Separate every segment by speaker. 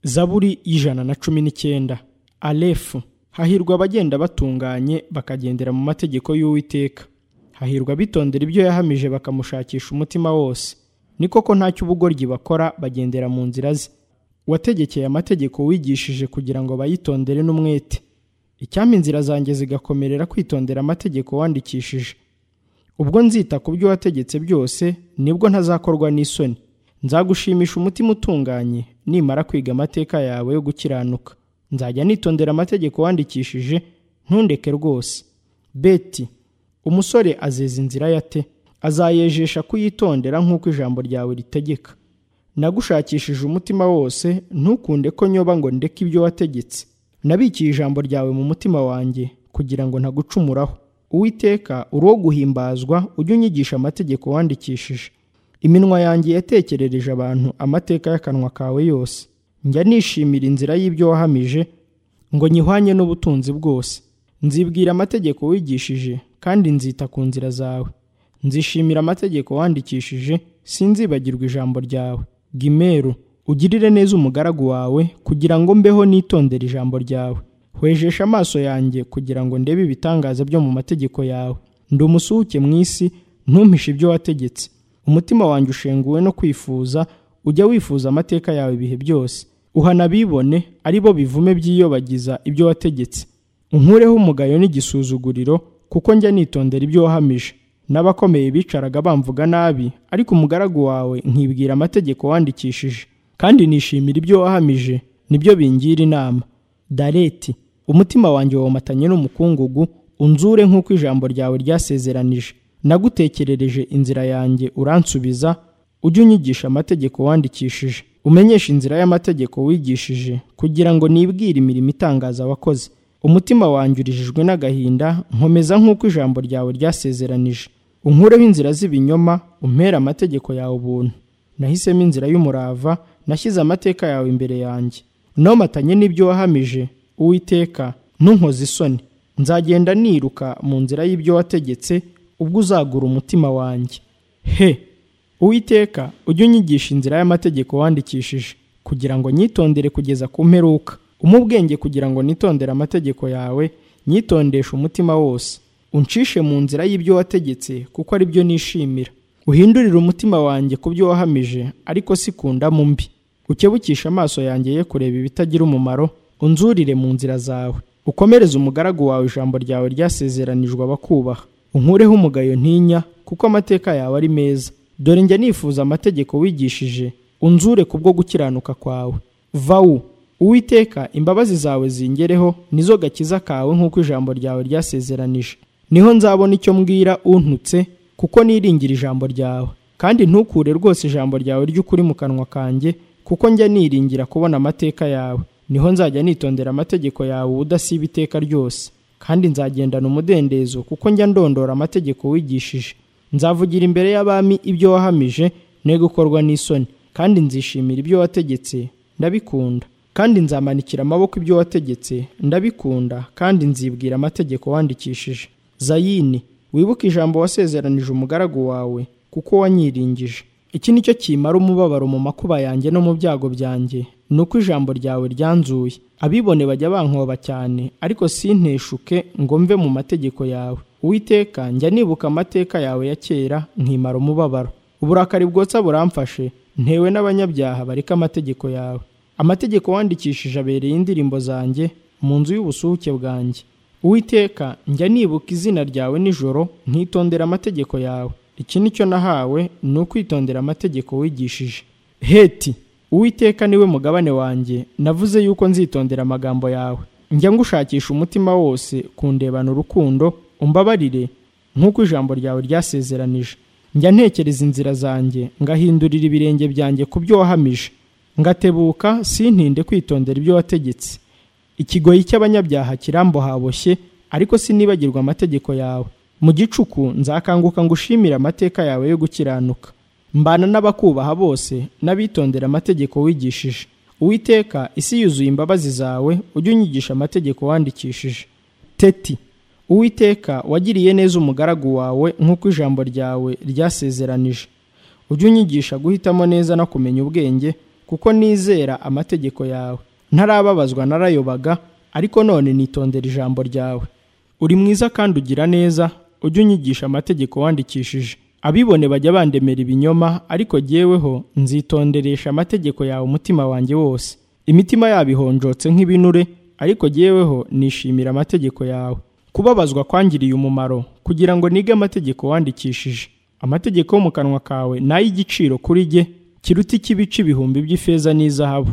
Speaker 1: zaburi y'ijana na cumi n'icyenda arefu hahirwa abagenda batunganye bakagendera mu mategeko y'uwiteka hahirwa abitondera ibyo yahamije bakamushakisha umutima wose ni koko nta cy'ubugoryi bakora bagendera mu nzira ze wategekeye amategeko wigishije kugira ngo bayitondere n'umwete icyampa inzira zanjye zigakomerera kwitondera amategeko wandikishije ubwo nzita ku byo wategetse byose nibwo ntazakorwa n'isoni nzagushimisha umutima utunganye nimara kwiga amateka yawe yo gukiranuka nzajya nitondera amategeko wandikishije ntundeke rwose beti umusore azeza inzira yate azayejesha kuyitondera nk'uko ijambo ryawe ritegeka nagushakishije umutima wose ntukunde ko nyoba ngo ndeke ibyo wategetse nabikiye ijambo ryawe mu mutima wanjye kugira ngo ntagucumuraho uwiteka uri uwo guhimbazwa ujye unyigisha amategeko wandikishije iminwa yanjye yatekerereje abantu amateka y'akanwa kawe yose njya nishimira inzira y'ibyo wahamije ngo nyihwanye n'ubutunzi bwose nzibwira amategeko wigishije kandi nzita ku nzira zawe nzishimira amategeko wandikishije sinzibagirwa ijambo ryawe gimeru ugirire neza umugaragu wawe kugira ngo mbeho nitondere ijambo ryawe hwejesha amaso yanjye kugira ngo ndebe ibitangaza byo mu mategeko yawe ndi umusuhuke mu isi ntumpishe ibyo wategetse umutima wanjye ushenguwe no kwifuza ujya wifuza amateka yawe ibihe byose uhana abibone ari bo bivume byiyobagiza ibyo wategetse unkureho umugayo n'igisuzuguriro kuko njya nitondera ibyo wahamije n'abakomeye bicaraga bamvuga nabi ariko umugaragu wawe nkibwira amategeko wandikishije kandi nishimira ibyo wahamije nibyo bingira inama dareti umutima wanjye womatanye n'umukungugu unzure nk'uko ijambo ryawe ryasezeranije nagutekerereje inzira yanjye uransubiza ujye unyigisha amategeko wandikishije umenyeshe inzira y'amategeko wigishije kugira ngo nibwire imirimo itangaza wakoze umutima wanjye urijijwe n'agahinda nkomeza nk'uko ijambo ryawe ryasezeranije unkureho inzira z'ibinyoma umpere amategeko yawe ubuntu nahisemo inzira y'umurava nashyize amateka yawe imbere yanjye nomatanye n'ibyo wahamije uwiteka ntunkoze isoni nzagenda niruka mu nzira y'ibyo wategetse ubwo uzagura umutima wanjye he uwiteka ujye unyigisha inzira y'amategeko wandikishije kugira ngo nyitondere kugeza ku mperuka umubwenge kugira ngo nitondere amategeko yawe nyitondeshe umutima wose uncishe mu nzira y'ibyo wategetse kuko ari byo nishimira uhindurire umutima wanjye ku byo wahamije ariko si ku ndamu mbi ukebukishe amaso yanjye ye kureba ibitagira umumaro unzurire mu nzira zawe ukomereze umugaragu wawe ijambo ryawe ryasezeranijwe abakubaha unkureho umugayo ntinya kuko amateka yawe ari meza dore njya nifuza amategeko wigishije unzure ku bwo gukiranuka kwawe vawu uwiteka imbabazi zawe zingereho nizo gakiza kawe nk'uko ijambo ryawe ryasezeranije niho nzabona icyo mbwira untutse kuko niringira ijambo ryawe kandi ntukure rwose ijambo ryawe ry'ukuri mu kanwa kanjye kuko njya niringira kubona amateka yawe niho nzajya nitondera amategeko yawe udasiba iteka ryose kandi nzagendana umudendezo kuko njya ndondora amategeko wigishije nzavugira imbere y'abami ibyo wahamije ne gukorwa n'isoni kandi nzishimira ibyo wategetse ndabikunda kandi nzamanikira amaboko ibyo wategetse ndabikunda kandi nzibwira amategeko wandikishije zayini wibuke ijambo wasezeranije umugaragu wawe kuko wanyiringije iki ni cyo kimara umubabaro mu makuba yanjye no mu byago byanjye ni uko ijambo ryawe ryanzuye abibone bajya bankoba cyane ariko sinteshuke ngo mve mu mategeko yawe uwiteka njya nibuka amateka yawe ya kera nkimara umubabaro uburakari bwotsa buramfashe ntewe n'abanyabyaha bareka amategeko yawe amategeko wandikishije abereye indirimbo zanjye mu nzu y'ubusuhuke bwanjye uwiteka njya nibuka izina ryawe nijoro nkitondera amategeko yawe iki ni cyo nahawe ni ukwitondera amategeko wigishije heti uwiteka niwe mugabane wanjye navuze yuko nzitondera amagambo yawe njya ngushakisha umutima wose kundebana urukundo umbabarire nk'uko ijambo ryawe ryasezeranije njya ntekereza inzira zanjye ngahindurira ibirenge byanjye ku byo wahamije ngatebuka sintinde kwitondera ibyo wategetse ikigoyi cy'abanyabyaha kirambo haboshye ariko sinibagirwa amategeko yawe mu gicuku nzakanguka ngushimira amateka yawe yo gukiranuka mbana n'abakubaha bose n'abitondera amategeko wigishije uwiteka isi yuzuye imbabazi zawe ujye unyigisha amategeko wandikishije teti uwiteka wagiriye neza umugaragu wawe nk'uko ijambo ryawe ryasezeranije ujye unyigisha guhitamo neza no kumenya ubwenge kuko nizera amategeko yawe ntarababazwa narayobaga ariko none nitondera ijambo ryawe uri mwiza kandi ugira neza ujye unyigisha amategeko wandikishije abibone bajya bandemera ibinyoma ariko jyeweho nzitonderesha amategeko yawe umutima wanjye wose imitima yabo ihonjotse nk'ibinure ariko jyeweho nishimira amategeko yawe kubabazwa kwangiriye umumaro kugira ngo nige amategeko wandikishije amategeko yo mu kanwa kawe ni ay'igiciro kuri jye kiruta ikibice ibihumbi by'ifeza n'izahabu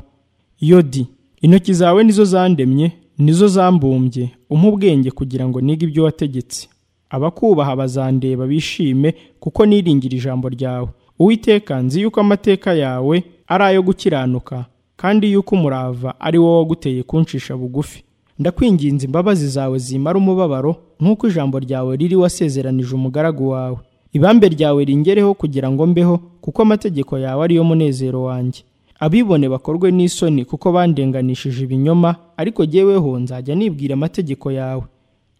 Speaker 1: yodi intoki zawe nizo zandemye nizo zambumbye umpa ubwenge kugira ngo nige ibyo wategetse abakubaha bazandeba bishime kuko niringira ijambo ryawe uwiteka nzi yuko amateka yawe ari ayo gukiranuka kandi yuko umurava ari wowe waguteye kuncisha bugufi ndakwinginze imbabazi zawe zimara umubabaro nk'uko ijambo ryawe riri wasezeranije umugaragu wawe ibambe ryawe ringereho kugira ngo mbeho kuko amategeko yawe ariyo munezero wanjye abibone bakorwe n'isoni kuko bandenganishije ibinyoma ariko jyeweho nzajya nibwira amategeko yawe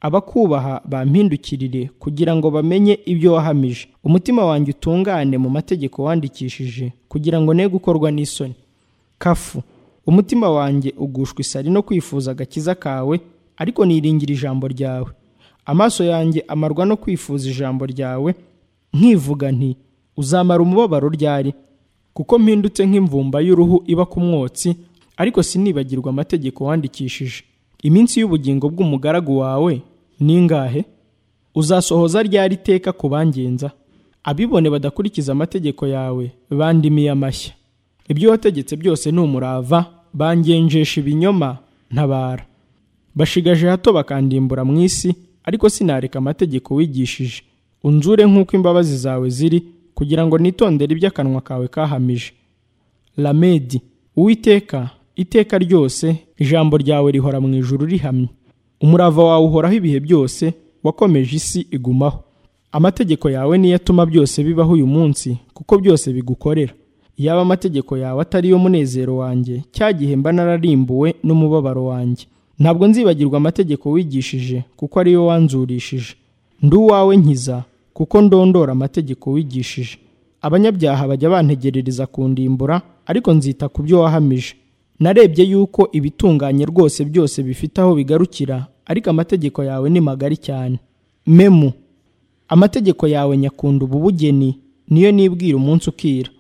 Speaker 1: abakubaha bampindukirire kugira ngo bamenye ibyo wahamije umutima wanjye utungane mu mategeko wandikishije kugira ngo ne gukorwa n'isoni kafu umutima wanjye ugushwa isari no kwifuza agakiza kawe ariko niringira ijambo ryawe amaso yanjye amarwa no kwifuza ijambo ryawe nkivuga nti uzamara umubabaro ryari kuko mpindutse nk'imvumba y'uruhu iba ku mwotsi ariko sinibagirwa amategeko wandikishije iminsi y'ubugingo bw'umugaragu wawe ni ingahe uzasohoza ryari iteka ku bangenza abibone badakurikiza amategeko yawe bandimiye amashyi ibyo wategetse byose ni umurava bangenjesha ibinyoma ntabara bashigaje hato bakandimbura mu isi ariko sinareka amategeko wigishije unzure nk'uko imbabazi zawe ziri kugira ngo nitondere iby'akanwa kawe kahamije lamedi uwiteka iteka ryose ijambo ryawe rihora mu ijuru rihamye umurava wawe uhoraho ibihe byose wakomeje isi igumaho amategeko yawe niyo atuma byose bibaho uyu munsi kuko byose bigukorera yaba amategeko yawe atari yo munezero wanjye cya gihe mba nararimbuwe n'umubabaro wanjye ntabwo nzibagirwa amategeko wigishije kuko ariyo wanzurishije ndi uwawe nkiza kuko ndondora amategeko wigishije abanyabyaha bajya bantegerereza kundimbura ariko nzita ku byo wahamije narebye yuko ibitunganye rwose byose bifite aho bigarukira ariko amategeko yawe ni magari cyane memu amategeko yawe nyakunda ububugeni niyo nibwira umunsi ukira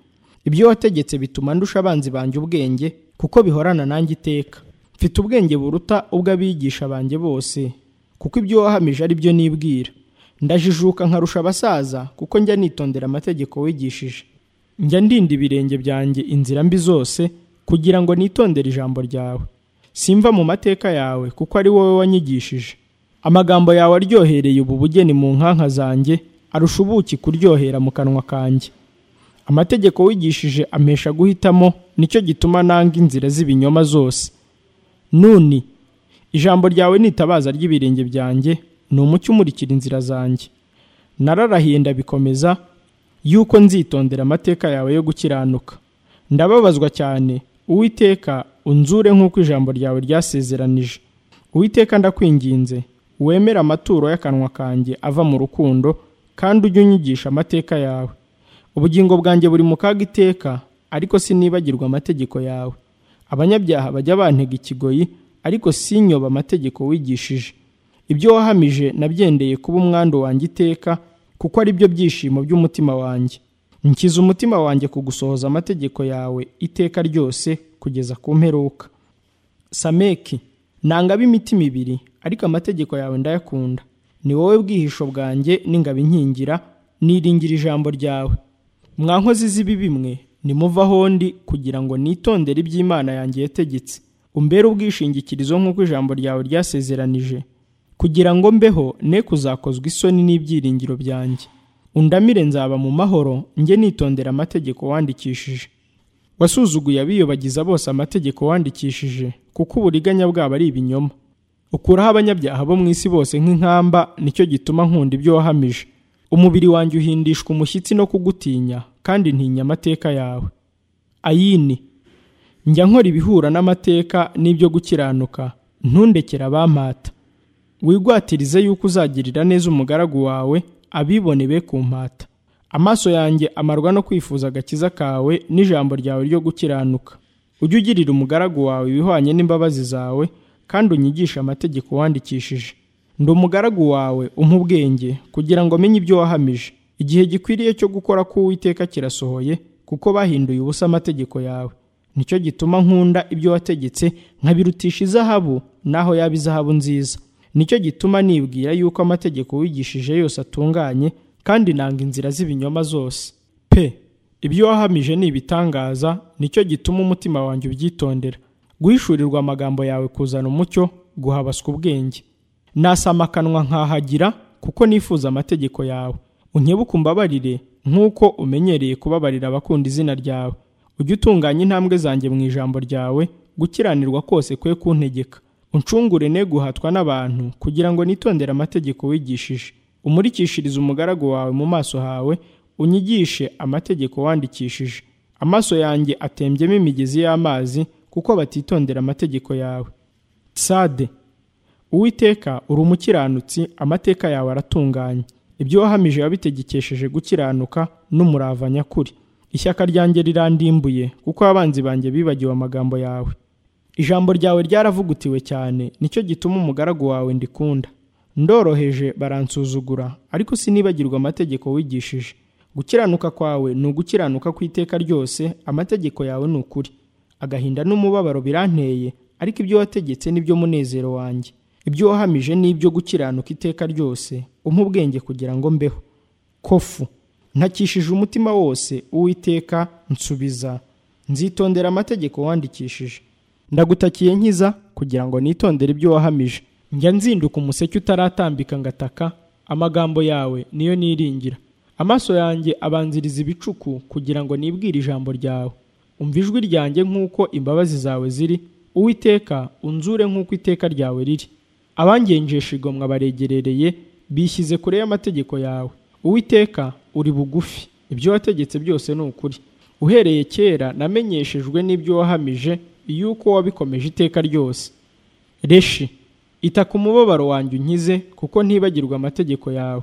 Speaker 1: ibyo wategetse bituma ndusha abanzi banjye ubwenge kuko bihorana nanjye iteka mfite ubwenge buruta ubw'abigisha banjye bose kuko ibyo wahamije ari byo nibwira ndajijuka nkarusha abasaza kuko njya nitondera amategeko wigishije njya ndinda ibirenge byanjye inzira mbi zose kugira ngo nitondere ijambo ryawe simva mu mateka yawe kuko ari wowe wanyigishije amagambo yawe aryohereye ubu bugeni mu nkanka zanjye arusha ubuki kuryohera mu kanwa kanjye amategeko wigishije amesha guhitamo nicyo gituma nanga inzira z'ibinyoma zose nuni ijambo ryawe ni itabaza ry'ibirenge byanjye ni umucyo umurikira inzira zanjye nararahiye ndabikomeza yuko nzitondera amateka yawe yo gukiranuka ndababazwa cyane uwiteka unzure nk'uko ijambo ryawe ryasezeranije uwiteka ndakwinginze wemere amaturo y'akanwa kanjye ava mu rukundo kandi ujye unyigisha amateka yawe ubugingo bwanjye buri mu kaga iteka ariko sinibagirwa amategeko yawe abanyabyaha bajya bantega ikigoyi ariko sinyoba amategeko wigishije ibyo wahamije nabyendeye kuba umwandu wanjye iteka kuko ari byo byishimo by'umutima wanjye nkiza umutima wanjye kugusohoza amategeko yawe iteka ryose kugeza ku mperuka sameki nanga imitima ibiri ariko amategeko yawe ndayakunda ni wowe bwihisho bwanjye n'ingabo inkingira niringira ijambo ryawe mwankozi z'ibi bimwe nimuvaho ndi kugira ngo nitondere iby'imana yanjye yategetse umbere ubwishingikirizo nk'uko ijambo ryawe ryasezeranije kugira ngo mbeho ne kuzakozwa isoni n'ibyiringiro byanjye undamire nzaba mu mahoro njye nitondera amategeko wandikishije wasuzuguye abiyobagiza bose amategeko wandikishije kuko uburiganya bwabo ari ibinyoma ukuraho abanyabyaha bo mu isi bose nk'inkamba nicyo gituma nkunda ibyo wahamije umubiri wanjye uhindishwa umushyitsi no kugutinya kandi ntinya amateka yawe ayini njya nkora ibihura n'amateka n'ibyo gukiranuka ntundekere abampata wigwatirize yuko uzagirira neza umugaragu wawe abibone be ku mpata amaso yanjye amarwa no kwifuza agakiza kawe n'ijambo ryawe ryo gukiranuka ujye ugirira umugaragu wawe ibihwanye n'imbabazi zawe kandi unyigishe amategeko wandikishije ndi umugaragu wawe umpa ubwenge kugira ngo menye ibyo wahamije igihe gikwiriye cyo gukora k'uwiteka kirasohoye kuko bahinduye ubusa amategeko yawe nicyo gituma nkunda ibyo wategetse nkabirutisha izahabu naho yaba izahabu nziza nicyo gituma nibwira yuko amategeko wigishije yose atunganye kandi nanga inzira z'ibinyoma zose pe ibyo wahamije ni ibitangaza nicyo gituma umutima wanjye ubyitondera guhishurirwa amagambo yawe kuzana umucyo guhabaswa ubwenge nasama akanwa nkahagira kuko nifuza amategeko yawe unkebuke umbabarire nk'uko umenyereye kubabarira abakunda izina ryawe ujye utunganya intambwe zanjye mu ijambo ryawe gukiranirwa kose kwe kuntegeka uncungure ne guhatwa n'abantu kugira ngo nitondere amategeko wigishije umurikishirize umugaragu wawe mu maso hawe unyigishe amategeko wandikishije amaso yanjye atembyemo imigezi y'amazi kuko batitondera amategeko yawe sade uwiteka uri umukiranutsi amateka yawe aratunganye ibyo wahamije wabitegekesheje gukiranuka n'umurava nyakuri ishyaka ryanjye rirandimbuye kuko abanzi banjye bibagiwe amagambo yawe ijambo ryawe ryaravugutiwe cyane nicyo gituma umugaragu wawe ndikunda ndoroheje baransuzugura ariko sinibagirwa amategeko wigishije gukiranuka kwawe ni ugukiranuka ku iteka ryose amategeko yawe ni ukuri agahinda n'umubabaro biranteye ariko ibyo wategetse nibyo munezero wanjye ibyo wahamije ni ibyo gukiranuka iteka ryose umpa ubwenge kugira ngo mbeho kofu ntakishije umutima wose uwiteka nsubiza nzitondera amategeko wandikishije ndagutakiye nkiza kugira ngo nitondere ibyo wahamije njya nzinduka umuseke utaratambika ngataka amagambo yawe niyo niringira amaso yanjye abanziriza ibicuku kugira ngo nibwire ijambo ryawe umva ijwi ryanjye nk'uko imbabazi zawe ziri uwiteka unzure nk'uko iteka ryawe riri abangenjesha igomwa baregerereye bishyize kure y'amategeko yawe uwiteka uri bugufi ibyo wategetse byose ni ukuri uhereye kera namenyeshejwe n'ibyo wahamije yuko wabikomeje iteka ryose reshi ita ku mubabaro wanjye unkize kuko ntibagirwa amategeko yawe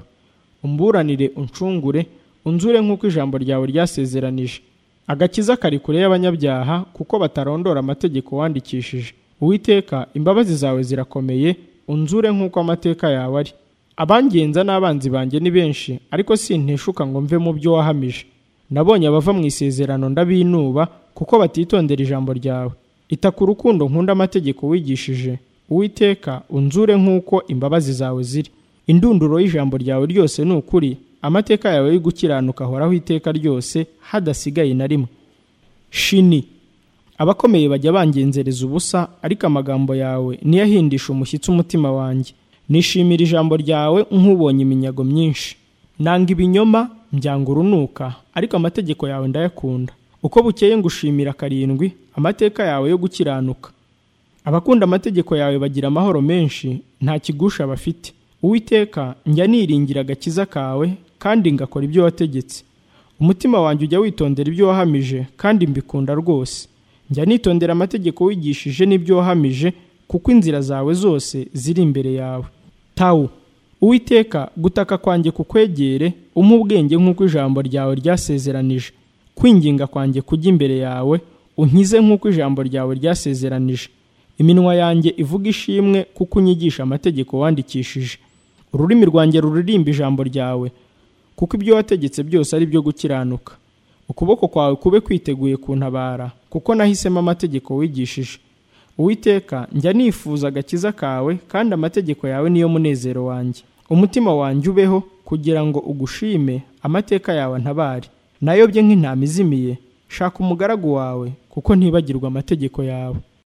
Speaker 1: umburanire uncungure unzure nk'uko ijambo ryawe ryasezeranije agakiza kari kure y'abanyabyaha kuko batarondora amategeko wandikishije uwiteka imbabazi zawe zirakomeye unzure nk'uko amateka yawe ari abangenza n'abanzi banjye ni benshi ariko sinteshuka ngo mve mu byo wahamije nabonye abava mu isezerano ndabinuba kuko batitondera ijambo ryawe ita ku rukundo nkunda amategeko wigishije uwiteka unzure nk'uko imbabazi zawe ziri indunduro y'ijambo ryawe ryose ni ukuri amateka yawe yo gukiranuka ahoraho iteka ryose hadasigaye na rimwe shini abakomeye bajya bangenzereza ubusa ariko amagambo yawe niyo ahindisha umushyitsi umutima wanjye nishimira ijambo ryawe nk'ubonye iminyago myinshi nanga ibinyoma mbyanga urunuka ariko amategeko yawe ndayakunda uko bukeye ngushimira karindwi amateka yawe yo gukiranuka abakunda amategeko yawe bagira amahoro menshi nta kigusha bafite uwiteka njya niringira agakiza kawe kandi ngakora ibyo wategetse umutima wanjye ujya witondera ibyo wahamije kandi mbikunda rwose njya nitondera amategeko wigishije n'ibyo wahamije kuko inzira zawe zose ziri imbere yawe tawu uwiteka gutaka kwanjye kukwegere umpa ubwenge nk'uko ijambo ryawe ryasezeranije kwinginga kwanjye kujya imbere yawe unkize nk'uko ijambo ryawe ryasezeranije iminwa yanjye ivuga ishimwe kuko unyigisha amategeko wandikishije ururimi rwanjye ruririmba ijambo ryawe kuko ibyo wategetse byose ari byo gukiranuka ukuboko kwawe kube kwiteguye kuntabara kuko nahisemo amategeko wigishije uwiteka njya nifuza agakiza kawe kandi amategeko yawe niyo munezero wanjye umutima wanjye ubeho kugira ngo ugushime amateka yawe ntabare nayobye nk'intama izimiye shaka umugaragu wawe kuko ntibagirwa amategeko yawe